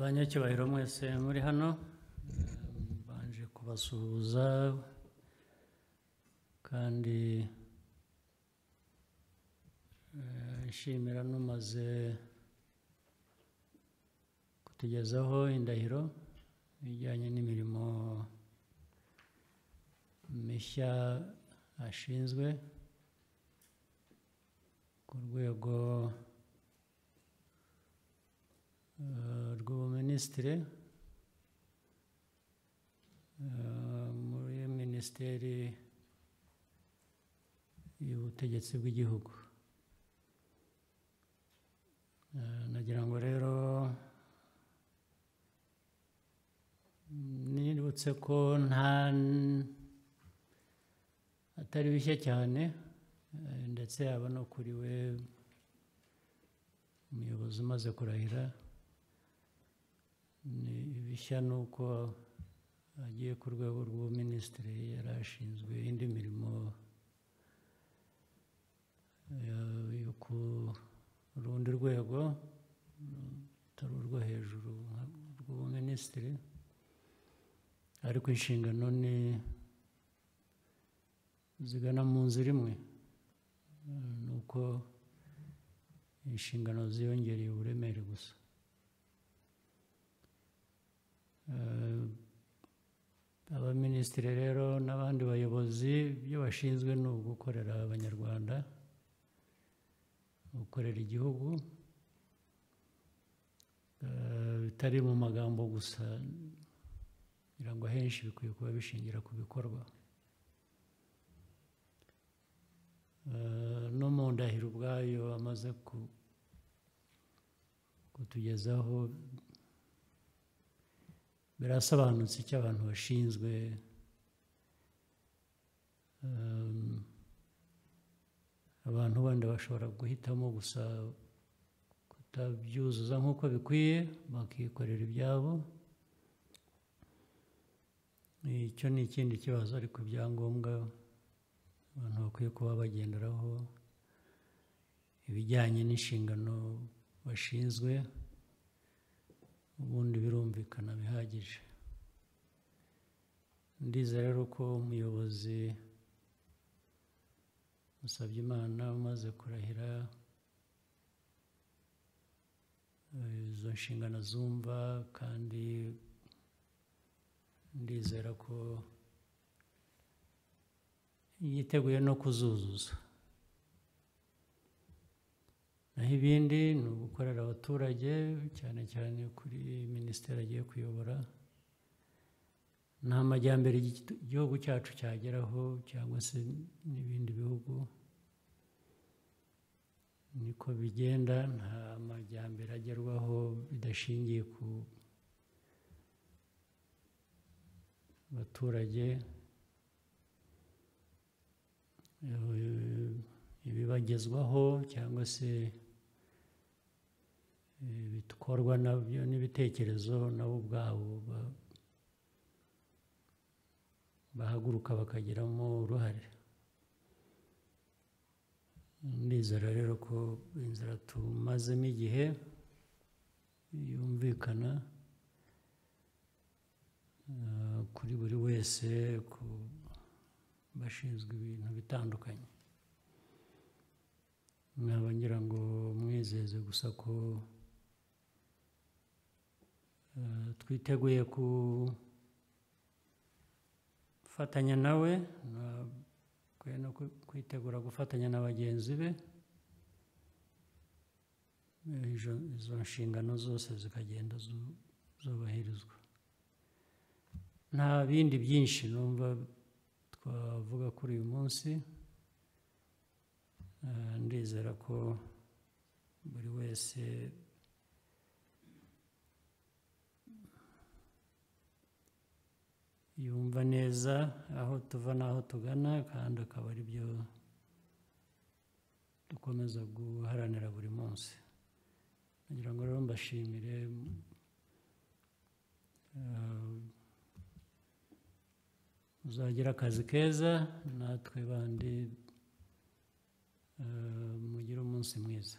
banyacyubahiro mwese muri hano mbanje kubasuhuza kandi eh, nshimira n'umaze kutugezaho indahiro bijyanye n'imirimo mishya ashinzwe ku rwego eh, rw'ubuminisitiri eh, muri minisiteri y'ubutegetsi bw'igihugu Eh, nagira ngo rero nibutse ko nta atari bishya cyane eh, ndetse yaba no kuri we umuyobozi umaze kurahira ni bishya ni uko agiye ku rwego rw'ubuminisitiri yari ashinzwe indi mirimo eh, yo ku rundi rwego atari urwo hejuru nka- rw'ubuminisitiri ariko inshingano ni zigana mu nzira imwe Eh, ni uko inshingano ziyongereye uburemere gusa Eh, abaminisitiri rero n'abandi bayobozi ibyo bashinzwe ni ugukorera abanyarwanda gukorera igihugu eh, bitari mu magambo gusa kugira ngo ahenshi bikwiye kuba bishingira ku bikorwa Eh, no mu ndahiro ubwayo amaze ku- kutugezaho birasobanutse icyo abantu bashinzwe Ehm, abantu wenda bashobora guhitamo gusa kutabyuzuza nk'uko bikwiye bakikorera ibyabo icyo ni ikindi kibazo ariko ibyangombwa abantu bakwiye kuba bagenderaho ibijyanye n'inshingano bashinzwe ubundi birumvikana bihagije ndizera rero ko umuyobozi musabye imana umaze kurahira eh, izo nshingano zumva kandi ndizera ko yiteguye no kuzuzuza naho ibindi ni ugukorera abaturage cyane cyane kuri minisiteri agiye kuyobora nta majyambere igi- igihugu cyacu cyageraho cyangwa se n'ibindi bihugu niko bigenda nta majyambere agerwaho bidashingiye ku baturage eh, ibibagezwaho cyangwa se eh, bikorwa nabyo n'ibitekerezo nabo ubwabo ba- bahaguruka bakagiramo uruhare ndizera rero ko inzira tumazemo igihe yumvikana eh, kuri buri wese ku bashinzwe ibintu bitandukanye nkaba ngira ngo mwizeze gusa ko eh, twiteguye ku gufatanya nawe na- kwe- no kwi- kwitegura gufatanya na bagenzi be Eh, izo izo nshingano zose zikagenda zu- zubahirizwa nta bindi byinshi numva twavuga kuri uyu munsi Eh, ndizera ko buri wese yumva neza aho tuva n'aho tugana kandi akaba ari byo dukomeza guharanira buri munsi nagira ngo rero mbashimire eh, muzagire akazi keza natwe bandi eh, mugire umunsi mwiza